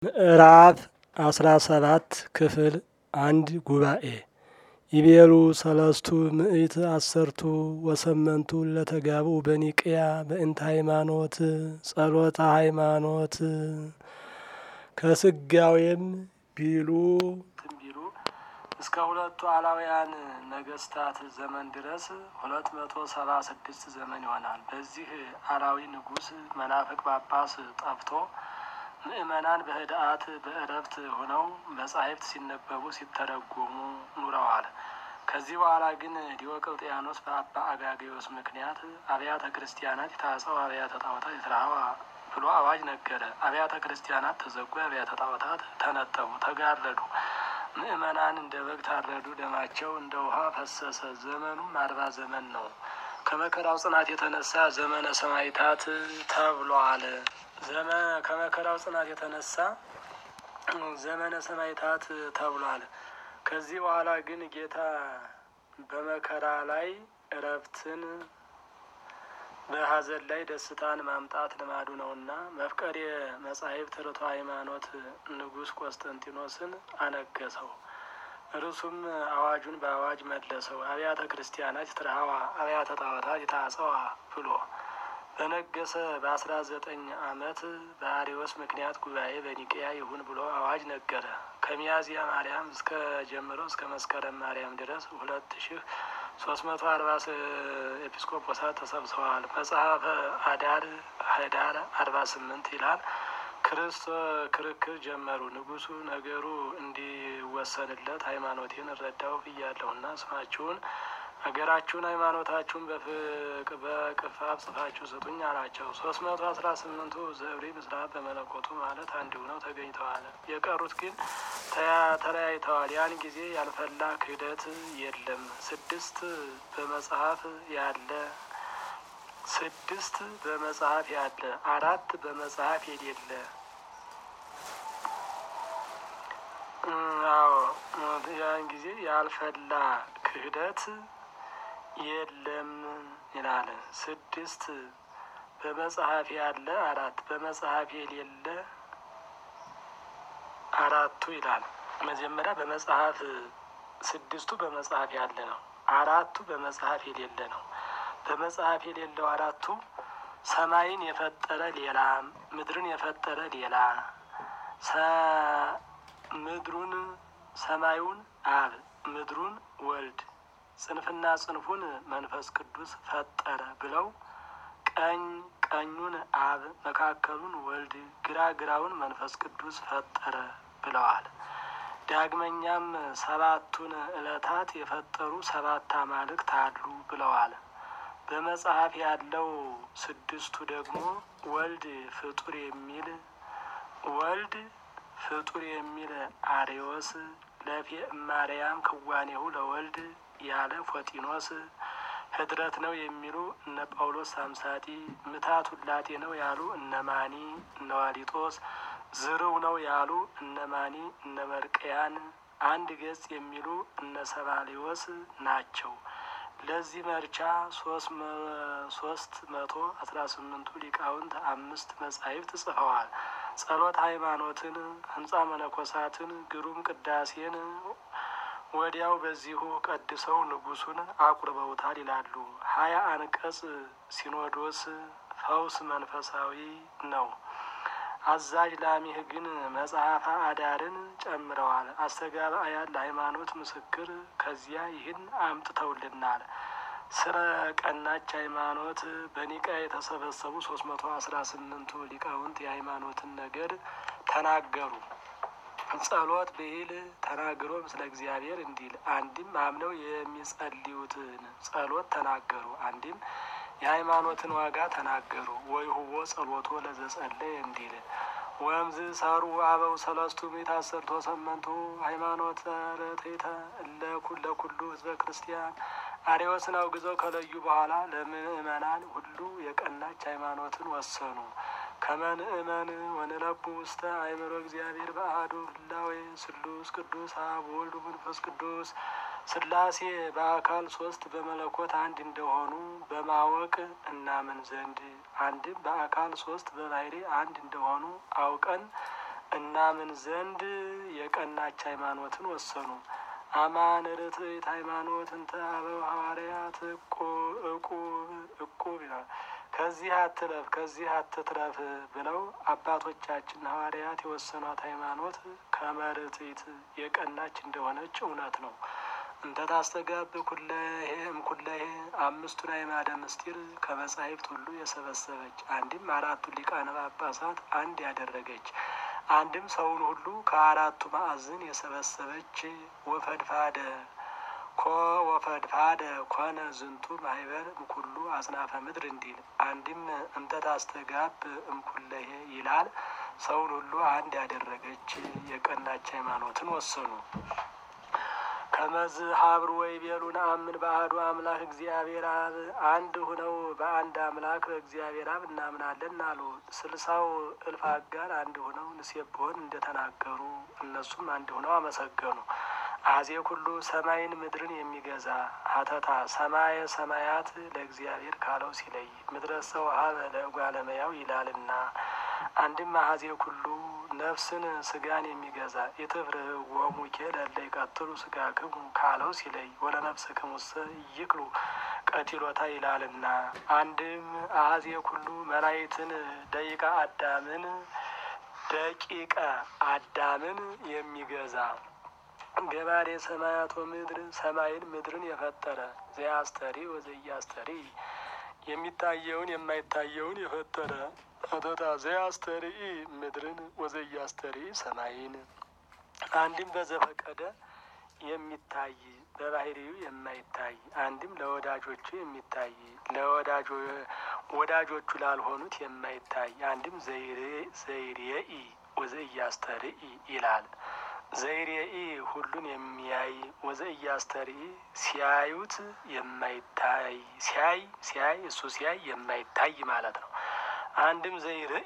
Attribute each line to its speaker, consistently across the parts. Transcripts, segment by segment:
Speaker 1: ምዕራፍ አስራ ሰባት ክፍል አንድ ጉባኤ ይቤሉ ሰለስቱ ምእት አሰርቱ ወሰመንቱ ለተጋብኡ በኒቅያ በእንተ ሃይማኖት ጸሎተ ሃይማኖት ከስጋዌም ቢሉ ቢሉ እስከ ሁለቱ አላውያን ነገስታት ዘመን ድረስ ሁለት መቶ ሰባ ስድስት ዘመን ይሆናል። በዚህ አላዊ ንጉሥ መናፍቅ ጳጳስ ጠፍቶ ምእመናን በህድአት በእረፍት ሆነው መጻሕፍት ሲነበቡ ሲተረጎሙ ኑረዋል። ከዚህ በኋላ ግን ዲዮቅልጥያኖስ በአባ አጋጌዎስ ምክንያት አብያተ ክርስቲያናት የታጸው አብያተ ጣዖታት የተራዋ ብሎ አዋጅ ነገረ። አብያተ ክርስቲያናት ተዘጉ፣ አብያተ ጣዖታት ተነጠቡ፣ ተጋረዱ። ምእመናን እንደ በግ ታረዱ፣ ደማቸው እንደ ውሃ ፈሰሰ። ዘመኑም አርባ ዘመን ነው። ከመከራው ጽናት የተነሳ ዘመነ ሰማዕታት ተብሏል። ከመከራው ጽናት የተነሳ ዘመነ ሰማዕታት ተብሏል። ከዚህ በኋላ ግን ጌታ በመከራ ላይ እረፍትን በሐዘን ላይ ደስታን ማምጣት ልማዱ ነውና መፍቀሬ መጻሕፍት ርቶ ሃይማኖት ንጉሥ ቆስጠንጢኖስን አነገሰው። እርሱም አዋጁን በአዋጅ መለሰው። አብያተ ክርስቲያናት ትርሃዋ አብያተ ጣዖታት የታጸዋ ብሎ በነገሰ በአስራ ዘጠኝ አመት በአሪዎስ ምክንያት ጉባኤ በኒቅያ ይሁን ብሎ አዋጅ ነገረ። ከሚያዝያ ማርያም እስከ ጀምሮ እስከ መስከረም ማርያም ድረስ ሁለት ሺህ ሶስት መቶ አርባ ኤጲስቆጶሳት ተሰብስበዋል። መጽሐፈ አዳር ህዳር አርባ ስምንት ይላል። ክርስቶ ክርክር ጀመሩ። ንጉሱ ነገሩ እንዲወሰንለት ሃይማኖቴን እረዳው ብያለሁና ስማችሁን ሀገራችሁን ሃይማኖታችሁን በቅፋፍ ጽፋችሁ ስጡኝ አላቸው። ሶስት መቶ አስራ ስምንቱ ዘብሪ ምስራት በመለኮቱ ማለት አንድ ሆነው ተገኝተዋል። የቀሩት ግን ተለያይተዋል። ያን ጊዜ ያልፈላ ክህደት የለም። ስድስት በመጽሐፍ ያለ ስድስት በመጽሐፍ ያለ አራት በመጽሐፍ የሌለ አዎ ያን ጊዜ ያልፈላ ክህደት የለም ይላል። ስድስት በመጽሐፍ ያለ አራት በመጽሐፍ የሌለ አራቱ ይላል። መጀመሪያ በመጽሐፍ ስድስቱ በመጽሐፍ ያለ ነው። አራቱ በመጽሐፍ የሌለ ነው። በመጽሐፍ የሌለው አራቱ ሰማይን የፈጠረ ሌላ፣ ምድርን የፈጠረ ሌላ፣ ምድሩን ሰማዩን አብ ምድሩን ወልድ ጽንፍና ጽንፉን መንፈስ ቅዱስ ፈጠረ ብለው ቀኝ ቀኙን አብ መካከሉን ወልድ ግራ ግራውን መንፈስ ቅዱስ ፈጠረ ብለዋል። ዳግመኛም ሰባቱን ዕለታት የፈጠሩ ሰባት አማልክት አሉ ብለዋል። በመጽሐፍ ያለው ስድስቱ ደግሞ ወልድ ፍጡር የሚል ወልድ ፍጡር የሚል አሬዎስ ለፌ ማርያም ክዋኔሁ ለወልድ ያለ ፎጢኖስ ህድረት ነው የሚሉ እነ ጳውሎስ ሳምሳጢ ምታት ውላቴ ነው ያሉ እነ ማኒ እነ ዋሊጦስ ዝርው ነው ያሉ እነ ማኒ እነ መርቅያን አንድ ገጽ የሚሉ እነ ሰባሊዎስ ናቸው። ለዚህ መርቻ ሶስት መቶ አስራ ስምንቱ ሊቃውንት አምስት መጻሕፍት ጽፈዋል። ጸሎት ሃይማኖትን፣ ህንጻ መነኮሳትን፣ ግሩም ቅዳሴን ወዲያው በዚሁ ቀድሰው ንጉሱን አቁርበውታል ይላሉ። ሀያ አንቀጽ ሲኖዶስ ፈውስ መንፈሳዊ ነው። አዛዥ ላሚህ ግን መጽሐፈ አዳርን ጨምረዋል። አስተጋባያን ለሃይማኖት ምስክር ከዚያ ይህን አምጥተውልናል። ስለ ቀናች ሃይማኖት በኒቃ የተሰበሰቡ ሶስት መቶ አስራ ስምንቱ ሊቃውንት የሃይማኖትን ነገር ተናገሩ። ጸሎት ብሂል ተናግሮ ምስለ እግዚአብሔር እንዲል አንድም አምነው የሚጸልዩትን ጸሎት ተናገሩ። አንድም የሃይማኖትን ዋጋ ተናገሩ። ወይ ሁቦ ጸሎቶ ለዘጸለየ እንዲል ወምዝ ሰሩ አበው ሰለስቱ ምዕት አሰርቶ ሰመንቱ ሃይማኖት ረቴተ ለኩሉ ህዝበ ክርስቲያን አርዮስን አውግዘው ከለዩ በኋላ ለምእመናን ሁሉ የቀናች ሃይማኖትን ወሰኑ። ከመንእመን ወንለቡ ውስተ አእምሮ እግዚአብሔር በአሐዱ ህላዌ ስሉስ ቅዱስ አብ ወልድ መንፈስ ቅዱስ ስላሴ በአካል ሶስት በመለኮት አንድ እንደሆኑ በማወቅ እናምን ዘንድ አንድም በአካል ሶስት በባህሪ አንድ እንደሆኑ አውቀን እናምን ዘንድ የቀናች ሃይማኖትን ወሰኑ። አማን ርትዕት ሃይማኖት እንተ አበው ሐዋርያት እቁብ እቁብ ይላል። ከዚህ አትለፍ ከዚህ አትትረፍ ብለው አባቶቻችን ሐዋርያት የወሰኗት ሃይማኖት ከመርትዕት የቀናች እንደሆነች እውነት ነው። እንተ ታስተጋብ ኩለሄ እምኩለሄ አምስቱን አዕማደ ምስጢር ከመጻሕፍት ሁሉ የሰበሰበች አንድም አራቱን ሊቃነ ጳጳሳት አንድ ያደረገች አንድም ሰውን ሁሉ ከአራቱ ማዕዝን የሰበሰበች ወፈድፋደ ኮ ወፈድፋደ ኮነ ዝንቱ ማህበር እምኩሉ አጽናፈ ምድር እንዲል አንድም እንተ ታስተጋብ እምኩለሄ ይላል። ሰውን ሁሉ አንድ ያደረገች የቀናች ሃይማኖትን ወሰኑ። ከመዝ ሀብሩ ወይ ቤሉ ነአምን በአሐዱ አምላክ እግዚአብሔር አብ አንድ ሁነው በአንድ አምላክ በእግዚአብሔር አብ እናምናለን አሉ። ስልሳው እልፍ አጋር አንድ ሁነው ንሴብሖን እንደተናገሩ እነሱም አንድ ሁነው አመሰገኑ። አዜ ኩሉ ሰማይን ምድርን የሚገዛ ሀተታ ሰማየ ሰማያት ለእግዚአብሔር ካለው ሲለይ ምድረ ሰው ሀበ ለእጓለመያው ይላልና አንድም አዜ ኩሉ ነፍስን ስጋን የሚገዛ የትፍርህዎሙ ለእለ ይቀትሉ ስጋክሙ ካለው ሲለይ ወለነፍስክሙሰ ይክሉ ቀቲሎታ ይላልና አንድም አዜ ኩሉ መላይትን ደቂቀ አዳምን ደቂቀ አዳምን የሚገዛ ገባሬ ሰማያት ወምድር ሰማይን ምድርን የፈጠረ ዘያስተሪ ወዘያስተሪ የሚታየውን የማይታየውን የፈጠረ አተታ ዘያስተሪ ምድርን ወዘያስተሪ ሰማይን አንድም በዘፈቀደ የሚታይ በባህሪው የማይታይ አንድም ለወዳጆቹ የሚታይ ለወዳጆ ወዳጆቹ ላልሆኑት የማይታይ አንድም ዘይሬኢ ወዘያስተርኢ ይላል። ዘይሬኢ ሁሉን የሚያይ ወዘእያስተርኢ ሲያዩት የማይታይ ሲያይ ሲያይ እሱ ሲያይ የማይታይ ማለት ነው። አንድም ዘይርኢ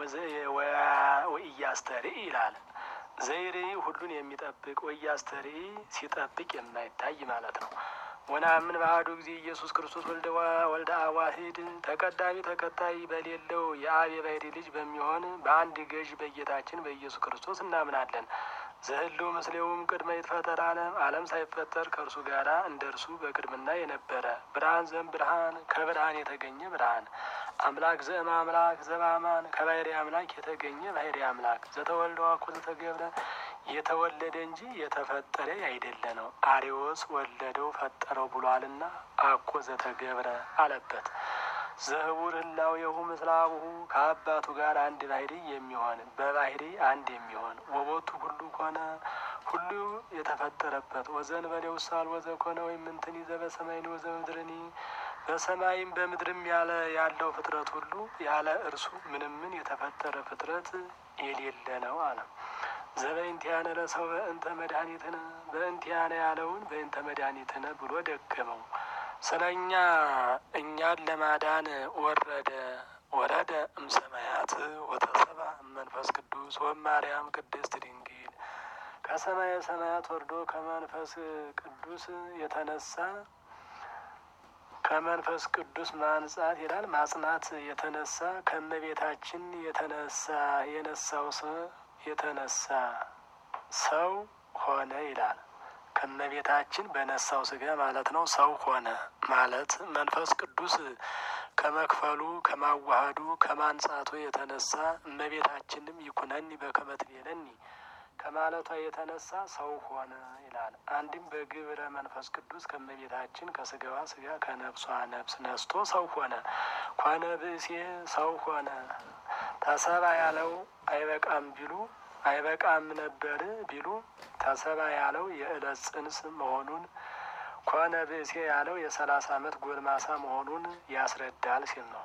Speaker 1: ወእያስተርኢ ይላል። ዘይርኢ ሁሉን የሚጠብቅ ወእያስተርኢ ሲጠብቅ የማይታይ ማለት ነው። ወነአምን በአሐዱ ጊዜ ኢየሱስ ክርስቶስ ወልደ አብ ዋሕድ ተቀዳሚ ተከታይ በሌለው የአብ የባሕርይ ልጅ በሚሆን በአንድ ገዥ በጌታችን በኢየሱስ ክርስቶስ እናምናለን። ዘህልው ምስሌውም ቅድመ ይትፈጠር ዓለም ዓለም ሳይፈጠር ከእርሱ ጋር እንደ እርሱ በቅድምና የነበረ ብርሃን ዘም ብርሃን ከብርሃን የተገኘ ብርሃን አምላክ ዘእም አምላክ ዘበአማን ከባሕርይ አምላክ የተገኘ ባሕርይ አምላክ ዘተወልደ ዋኮ ዘተገብረ የተወለደ እንጂ የተፈጠረ አይደለ ነው። አሪዎስ ወለደው ፈጠረው ብሏልና አኮ ዘተገብረ አለበት። ዘህቡር ህላዌሁ ምስለ አቡሁ ከአባቱ ጋር አንድ ባሕርይ የሚሆን በባሕርይ አንድ የሚሆን ወቦቱ ሁሉ ኮነ ሁሉ የተፈጠረበት ወዘእንበሌው ሳል ወዘኮነ ወይም እንትን ይዘ በሰማይኒ ወዘበምድርኒ በሰማይም በምድርም ያለ ያለው ፍጥረት ሁሉ ያለ እርሱ ምንም ምን የተፈጠረ ፍጥረት የሌለ ነው አለ። ዘበእንቲአነ ለሰው በእንተ መድኃኒትነ በእንቲአነ ያለውን በእንተ መድኃኒትነ ብሎ ደገመው። ስለ እኛ እኛን ለማዳን ወረደ ወረደ እምሰማያት ወተሰባ መንፈስ ቅዱስ ወማርያም ቅድስት ድንግል ከሰማየ ሰማያት ወርዶ ከመንፈስ ቅዱስ የተነሳ ከመንፈስ ቅዱስ ማንጻት ይላል ማጽናት የተነሳ ከእመቤታችን የተነሳ የነሳው ሰው የተነሳ ሰው ሆነ ይላል። ከእመቤታችን በነሳው ስጋ ማለት ነው። ሰው ሆነ ማለት መንፈስ ቅዱስ ከመክፈሉ ከማዋሃዱ ከማንጻቱ የተነሳ እመቤታችንም ይኩነኒ በከመ ትቤለኒ ከማለቷ የተነሳ ሰው ሆነ ይላል። አንድም በግብረ መንፈስ ቅዱስ ከእመቤታችን ከስጋዋ ስጋ ከነፍሷ ነፍስ ነስቶ ሰው ሆነ። ኮነ ብእሴ ሰው ሆነ። ተሰባ ያለው አይበቃም ቢሉ አይበቃም ነበር ቢሉ ተሰባ ያለው የዕለት ጽንስ መሆኑን ኮነ ብእሴ ያለው የሰላሳ ዓመት ጎልማሳ መሆኑን ያስረዳል ሲል ነው።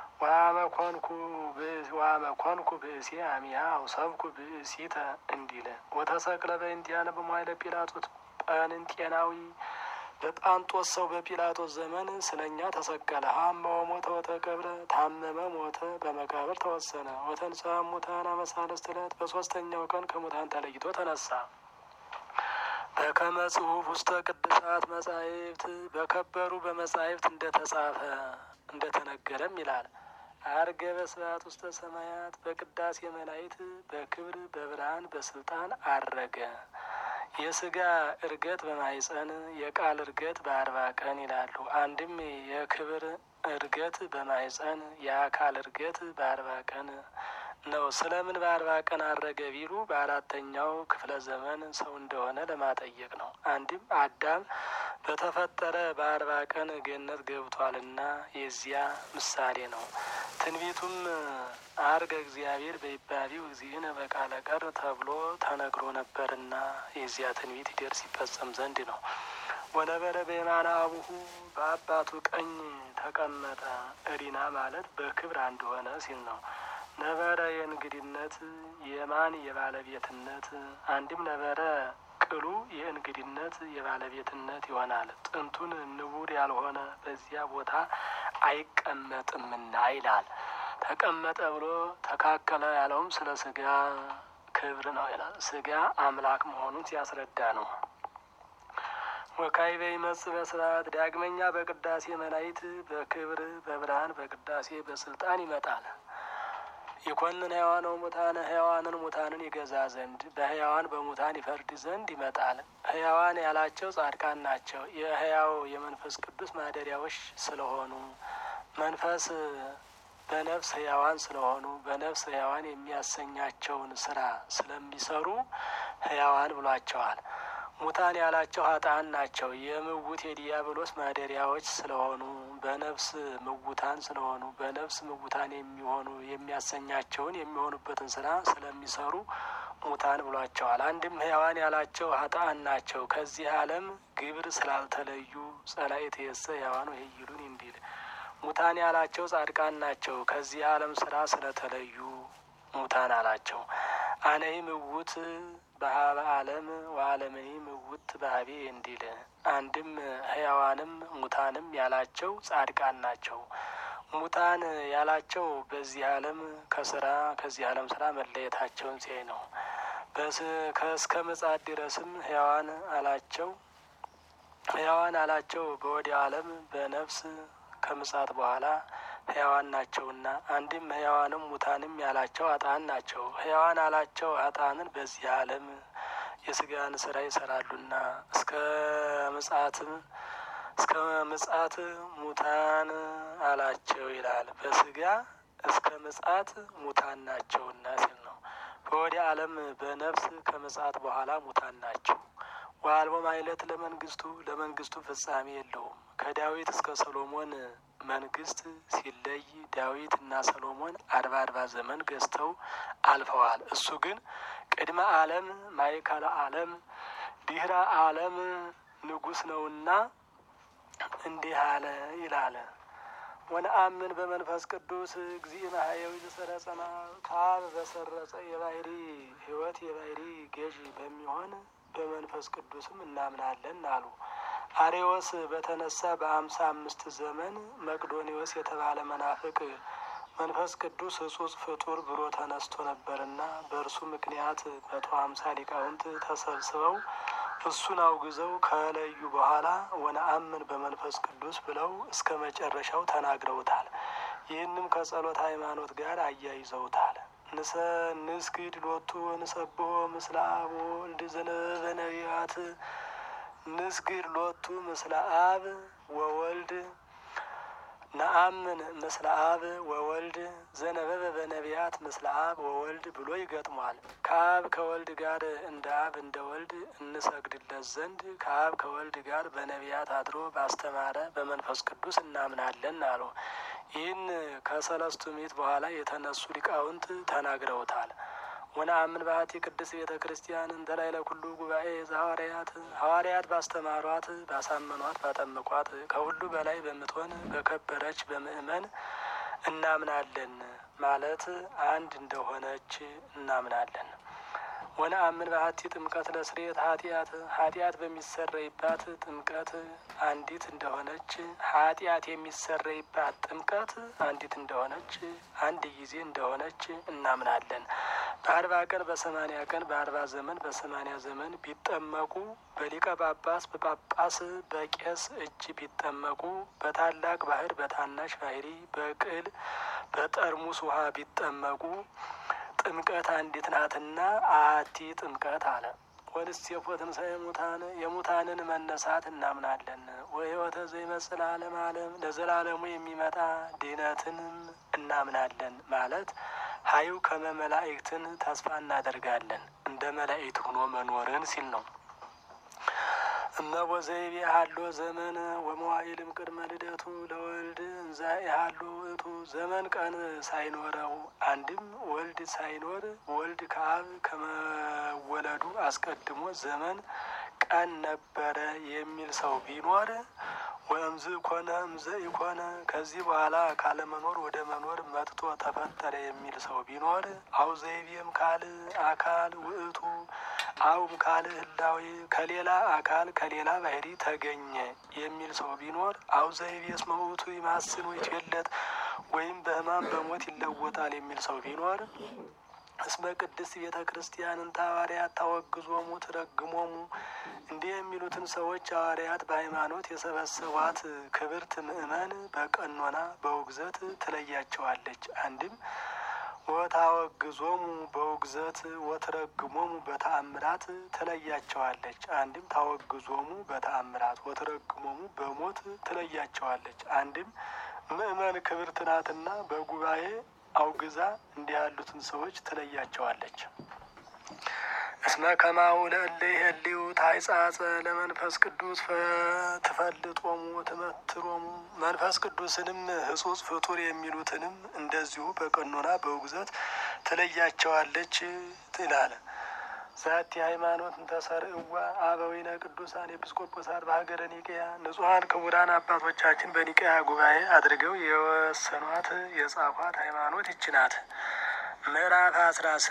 Speaker 1: ዋመኮንኩ ብእሴ አሚያ አውሰብኩ ብእሲተ እንዲለ ወተሰቅለ በእንቲአነ በመዋዕለ ጲላጦስ ጰንጤናዊ በጳንጦስ ሰው በጲላጦስ ዘመን ስለ እኛ ተሰቀለ። ሀመ ወሞተ ወተቀብረ ታመመ፣ ሞተ፣ በመቃብር ተወሰነ። ወተንሥአ እሙታን አመ ሣልስት ዕለት በሶስተኛው ቀን ከሙታን ተለይቶ ተነሳ። በከመ ጽሑፍ ውስተ ቅዱሳት መጻሕፍት በከበሩ በመጻሕፍት እንደተጻፈ እንደተነገረም ይላል። አርገ በስብሐት ውስተ ሰማያት በቅዳሴ መላእክት በክብር በብርሃን በስልጣን አረገ። የስጋ እርገት በማይጸን የቃል እርገት በአርባ ቀን ይላሉ። አንድም የክብር እርገት በማይጸን የአካል እርገት በአርባ ቀን ነው። ስለምን በአርባ ቀን አረገ ቢሉ በአራተኛው ክፍለ ዘመን ሰው እንደሆነ ለማጠየቅ ነው። አንድም አዳም በተፈጠረ በአርባ ቀን ገነት ገብቷልና የዚያ ምሳሌ ነው። ትንቢቱም አርገ እግዚአብሔር በይባቢው እግዚእነ በቃለ ቀር ተብሎ ተነግሮ ነበርና የዚያ ትንቢት ይደርስ ይፈጸም ዘንድ ነው። ወነበረ በየማነ አቡሁ በአባቱ ቀኝ ተቀመጠ። እሪና ማለት በክብር አንድ ሆነ ሲል ነው። ነበረ የእንግድነት የማን የባለቤትነት አንድም ነበረ ቅሉ የእንግድነት የባለቤትነት ይሆናል። ጥንቱን ንቡር ያልሆነ በዚያ ቦታ አይቀመጥምና ይላል። ተቀመጠ ብሎ ተካከለ ያለውም ስለ ስጋ ክብር ነው ይላል። ስጋ አምላክ መሆኑን ሲያስረዳ ነው። ወካዕበ ይመጽእ በስብሐት ዳግመኛ በቅዳሴ መላእክት በክብር በብርሃን በቅዳሴ በስልጣን ይመጣል። ይኮንን ሕያዋን ሙታነ ሕያዋንን ሙታንን ይገዛ ዘንድ በሕያዋን በሙታን ይፈርድ ዘንድ ይመጣል። ሕያዋን ያላቸው ጻድቃን ናቸው። የሕያው የመንፈስ ቅዱስ ማደሪያዎች ስለሆኑ መንፈስ በነፍስ ሕያዋን ስለሆኑ በነፍስ ሕያዋን የሚያሰኛቸውን ስራ ስለሚሰሩ ሕያዋን ብሏቸዋል። ሙታን ያላቸው ኃጥአን ናቸው። የምውት የዲያብሎስ ማደሪያዎች ስለሆኑ በነፍስ ምውታን ስለሆኑ በነፍስ ምውታን የሚሆኑ የሚያሰኛቸውን የሚሆኑበትን ስራ ስለሚሰሩ ሙታን ብሏቸዋል። አንድም ሕያዋን ያላቸው ኃጥአን ናቸው። ከዚህ ዓለም ግብር ስላልተለዩ ጸላኤት የሰ ሕያዋን ይሉን እንዲል ሙታን ያላቸው ጻድቃን ናቸው። ከዚህ ዓለም ስራ ስለተለዩ ሙታን አላቸው። አነይ ምውት በሀበ ዓለም ወዓለምኒ ምውት በሀቤ እንዲል አንድም ሕያዋንም ሙታንም ያላቸው ጻድቃን ናቸው። ሙታን ያላቸው በዚህ ዓለም ከስራ ከዚህ ዓለም ስራ መለየታቸውን ሲያይ ነው። ከእስከ ምጽአት ድረስም ሕያዋን አላቸው ሕያዋን አላቸው በወዲያ ዓለም በነፍስ ከምጽአት በኋላ ሕያዋን ናቸውና አንድም ሕያዋንም ሙታንም ያላቸው ኃጥአን ናቸው። ሕያዋን አላቸው ኃጥአንን በዚህ ዓለም የስጋን ስራ ይሰራሉና እስከ ምጽአትም እስከ ምጽአት ሙታን አላቸው ይላል። በስጋ እስከ ምጽአት ሙታን ናቸውና ሲል ነው። በወዲያ ዓለም በነፍስ ከምጽአት በኋላ ሙታን ናቸው። ወአልቦ ማይለት ለመንግስቱ ለመንግስቱ ፍጻሜ የለውም። ከዳዊት እስከ ሰሎሞን መንግስት ሲለይ ዳዊት እና ሰሎሞን አርባ አርባ ዘመን ገዝተው አልፈዋል። እሱ ግን ቅድመ ዓለም ማእከለ ዓለም ድህረ ዓለም ንጉሥ ነውና እንዲህ አለ ይላል። ወነአምን በመንፈስ ቅዱስ እግዚእነ ኀየዊ ዘሰረጸና ከአብ በሰረጸ የባህሪ ሕይወት የባህሪ ገዥ በሚሆን በመንፈስ ቅዱስም እናምናለን አሉ። አሬዎስ በተነሳ በአምሳ አምስት ዘመን መቅዶኒዎስ የተባለ መናፍቅ መንፈስ ቅዱስ ሕጹጽ ፍጡር ብሎ ተነስቶ ነበርና በእርሱ ምክንያት መቶ ሀምሳ ሊቃውንት ተሰብስበው እሱን አውግዘው ከለዩ በኋላ ወነአምን በመንፈስ ቅዱስ ብለው እስከ መጨረሻው ተናግረውታል። ይህንም ከጸሎት ሃይማኖት ጋር አያይዘውታል። ንሰ ንስግድ ሎቱ ንሰብሖ ምስለ አብ ወወልድ ዘነበበ ነቢያት ንስግድ ሎቱ ምስለ አብ ወወልድ ነአምን ምስለ አብ ወወልድ ዘነበበ በነቢያት ምስለ አብ ወወልድ ብሎ ይገጥሟል። ከአብ ከወልድ ጋር እንደ አብ እንደ ወልድ እንሰግድለት ዘንድ ከአብ ከወልድ ጋር በነቢያት አድሮ ባስተማረ በመንፈስ ቅዱስ እናምናለን አሉ። ይህን ከሰለስቱ ምዕት በኋላ የተነሱ ሊቃውንት ተናግረውታል። ወነአምን በአሐቲ ቅድስት ቤተ ክርስቲያን እንተ ላዕለ ኩሉ ጉባኤ ዘሐዋርያት ሐዋርያት ባስተማሯት ባሳመኗት ባጠመቋት ከሁሉ በላይ በምትሆን በከበረች በምእመን እናምናለን ማለት አንድ እንደሆነች እናምናለን። ወነአምን በአሐቲ ጥምቀት ለስርየት ኃጢአት ኃጢአት በሚሰረይባት ጥምቀት አንዲት እንደሆነች ኃጢአት የሚሰረይባት ጥምቀት አንዲት እንደሆነች አንድ ጊዜ እንደሆነች እናምናለን። በአርባ ቀን በሰማኒያ ቀን በአርባ ዘመን በሰማኒያ ዘመን ቢጠመቁ በሊቀ ጳጳስ በጳጳስ በቄስ እጅ ቢጠመቁ በታላቅ ባህር በታናሽ ባህሪ በቅል በጠርሙስ ውሃ ቢጠመቁ ጥምቀት አንዲት ናትና አቲ ጥምቀት አለ። ወንስቴፎ ትንሣኤ ሙታን የሙታንን መነሳት እናምናለን። ወሕይወተ ዘይመጽእ ለዓለመ ዓለም ለዘላለሙ የሚመጣ ድኅነትንም እናምናለን ማለት ሀዩ ከመ መላእክትን ተስፋ እናደርጋለን እንደ መላእክት ሆኖ መኖርን ሲል ነው። እመቦ ዘይቤ ሀሎ ዘመን ወመዋዕልም ቅድመ ልደቱ ለወልድ እንዘ ያሀሎ ውእቱ ዘመን ቀን ሳይኖረው አንድም ወልድ ሳይኖር ወልድ ከአብ ከመወለዱ አስቀድሞ ዘመን ቀን ነበረ የሚል ሰው ቢኖር ወእምዝ ኮነ እምዘ ኢኮነ ከዚህ በኋላ ካለመኖር ወደ መኖር መጥቶ ተፈጠረ የሚል ሰው ቢኖር አው ዘይቤም ካል አካል ውእቱ አውም ካል ህላዌ ከሌላ አካል ከሌላ ባህሪ ተገኘ የሚል ሰው ቢኖር አው ዘይቤ እስመ ውእቱ ይማስን ወይትዌለጥ ወይም በሕማም በሞት ይለወጣል የሚል ሰው ቢኖር እስመ ቅድስት ቤተ ክርስቲያንን ሐዋርያት ታወግዞሙ ትረግሞሙ እንዲህ የሚሉትን ሰዎች ሐዋርያት በሃይማኖት የሰበሰቧት ክብርት ምእመን በቀኖና በውግዘት ትለያቸዋለች። አንድም ወታወግዞሙ በውግዘት ወትረግሞሙ በተአምራት ትለያቸዋለች። አንድም ታወግዞሙ በተአምራት ወትረግሞሙ በሞት ትለያቸዋለች። አንድም ምእመን ክብርት ናትና በጉባኤ አውግዛ እንዲህ ያሉትን ሰዎች ትለያቸዋለች። እስመ ከማሁ ለእለ ይሄልዩ ታይጻጸ ለመንፈስ ቅዱስ ትፈልጦሙ ትመትሮሙ መንፈስ ቅዱስንም ሕጹጽ ፍጡር የሚሉትንም እንደዚሁ በቀኖና በውግዘት ትለያቸዋለች ይላል። ዛቲ ሃይማኖት እንተሰርዕዋ አበዊነ ቅዱሳን ኤጲስቆጶሳት በሀገረ ኒቅያ ንጹሐን ክቡራን አባቶቻችን በኒቅያ ጉባኤ አድርገው የወሰኗት የጻፏት ሃይማኖት ይች ናት። ምዕራፍ አስራ